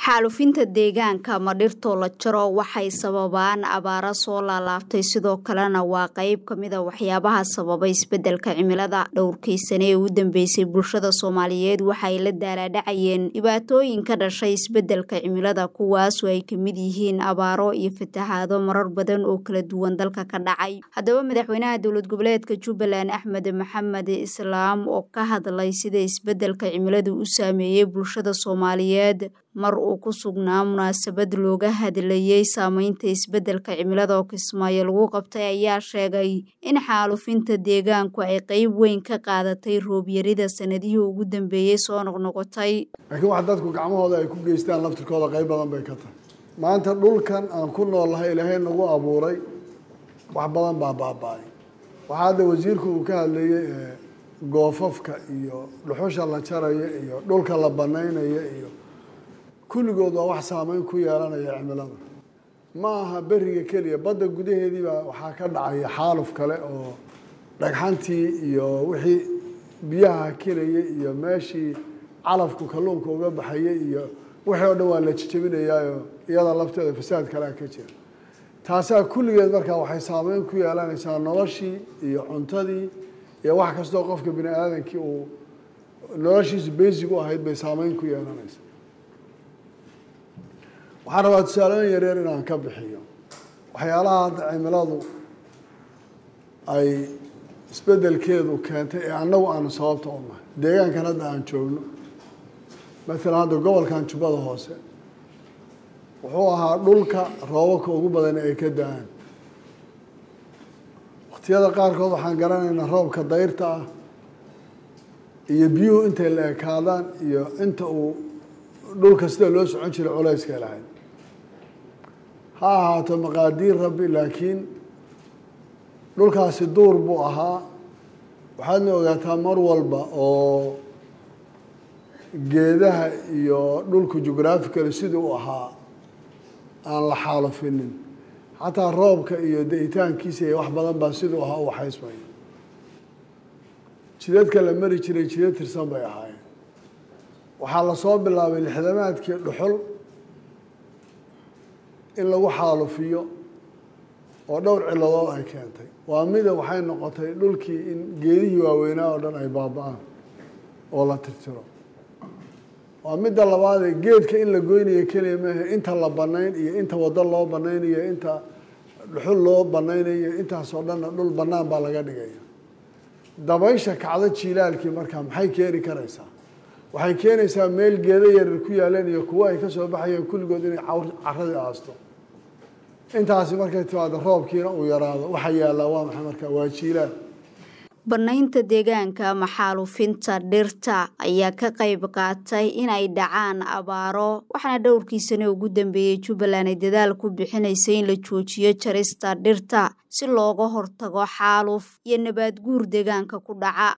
xaalufinta deegaanka ma dhirtoo la jaro waxay sababaan abaaro soo laalaabtay sidoo kalena waa qayb ka mida waxyaabaha sababa isbedelka cimilada dhowrkii sane ee u dambeysay bulshada soomaaliyeed waxay la daalaadhacayeen dhibaatooyin ka dhashay isbedelka cimilada kuwaasoo ay kamid yihiin abaaro iyo fatahaado marar badan oo kala duwan dalka ka dhacay haddaba madaxweynaha dowlad goboleedka jubbaland axmed maxamed islaam oo ka hadlay sida isbedelka cimiladu u saameeyey bulshada soomaaliyeed mar uu ku sugnaa munaasabad looga hadlayey saameynta isbedelka cimilada oo kismaayo lagu qabtay ayaa sheegay in xaalufinta deegaanku ay qeyb weyn ka qaadatay roobyarida sanadihii ugu dambeeyey soo noqnoqotay laakiin wax dadku gacmahooda ay ku geystaan laftirkooda qayb badan bay ka tahay maanta dhulkan aan ku noolnahay ilaahay nagu abuuray wax badan baa baaba-ay waxaa hadda wasiirku uu ka hadlayey goofafka iyo dhuxusha la jaraya iyo dhulka la banaynayo iyo kulligood waa wax saameyn ku yeelanaya cimilada ma aha beriga keliya badda gudaheediibaa waxaa ka dhacaya xaaluf kale oo dhagxantii iyo wixii biyaha hakinayay iyo meeshii calafku kalluunka uga baxayay iyo wixii oo dhan waa la jejebinayaayo iyada lafteeda fasaad kalea ka jira taasaa kulligeed markaa waxay saameyn ku yeelanaysaa noloshii iyo cuntadii iyo wax kastoo qofka bini aadamkii uu noloshiisu basic u ahayd bay saameyn ku yeelanaysaa waxaan rabaa tusaalooyin yaryar inaan ka bixiyo waxyaalaha hadda cimiladu ay isbedelkeedu keentay ee annagu aanu sababta u nahay deegaankan hadda aan joogno maalan hadda gobolkan jubbada hoose wuxuu ahaa dhulka roobabka ugu badan ay ka da-aan waqtiyada qaarkood waxaan garanaynaa roobka dayrta ah iyo biyuhu intay la ekaadaan iyo inta uu dhulka sida loo socon jiray culayskay lahayd ha ahaato maqaadiir rabbi laakiin dhulkaasi duur buu ahaa waxaadna ogaataa mar walba oo geedaha iyo dhulku jugraphical sidii u ahaa aan la xaalufinin xataa roobka iyo da-itaankiisa iyo wax badan baa siduu ahaa u waxaysmaya jidadka la mari jiray jidad tirsan bay ahaayeen waxaa lasoo bilaabay lixdamaadkii dhuxul in lagu xaalufiyo oo dhowr ciladood ay keentay waa mida waxay noqotay dhulkii in geedihii waaweynaa oo dhan ay baaba-aan oo la tirtiro waa midda labaadee geedka in la goynayo keliya maahe inta la banayn iyo inta waddo loo banaynayo inta dhuxul loo banaynayo intaasoo dhanna dhul bannaan baa laga dhigaya dabaysha kacdo jiilaalkii markaa maxay keeni karaysaa waxay keenaysaa meel geedo yaryar ku yaaleen iyo kuwo ay ka soo baxayeen kulligood inay caradii aasto intaasi markay timaado roobkiina uu yaraado waxa yaallaa waa maxay markaa waa jiilaal banaynta deegaanka ama xaalufinta dhirta ayaa ka qayb qaatay inay dhacaan abaaro waxaana dhowrkii sane ugu dambeeyey jubbaland ay dadaal ku bixinaysay in la joojiyo jarista dhirta si looga hortago xaaluf iyo nabaad guur deegaanka ku dhaca